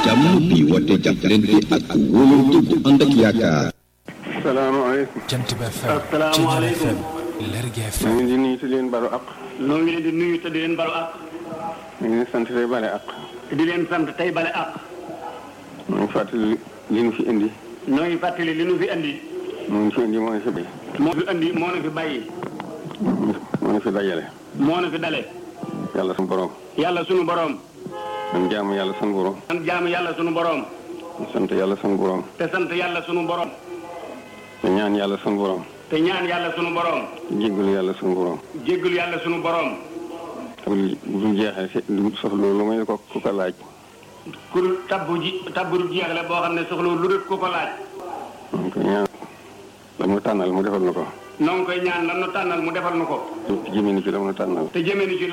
jàmm bi woote jàppalante ak wóolante bu ànd ak yaakaar. salaamaaleykum. Jant bi FM. asalaamaaleykum. FM. Lergui ñu FM. ngi di nuyu te di leen balu ak. noo ngi leen di nuyu te di leen balu ak ñu ngi leen sant tey bale ak. di leen sant tey bale ak ñu ngi fàttali li nu fi indi. noo ngi fàttali li nu fi andi moo ñu fi indi moo ñu fi bay. moo fi andi moo nu fi bàyyi moo ñu fi dajale. moo nu fi dale yàlla sunu borom. yàlla sunu boroom man jaamu yàlla sunu borom. sant jaamu yàlla sunu boroom sant yàlla sunu borom. te sant yàlla sunu boroom te ñaan yàlla sunu borom. te ñaan yàlla sunu boroom jéggalu yàlla sunu borom. jéggul yàlla sunu boroom bu bu dul jeexee si du soxla lu may ko ku ko laaj. ku tabbu ji tabbu du jeexle boo xam ne soxla lu dul ku ko laaj donc ñaan la mu tànnal mu defal na ko. noo ngi koy ñaan lan nu tànnal mu defal nu ko jëmee ni ci la mu tànnal. te jëmee ni ci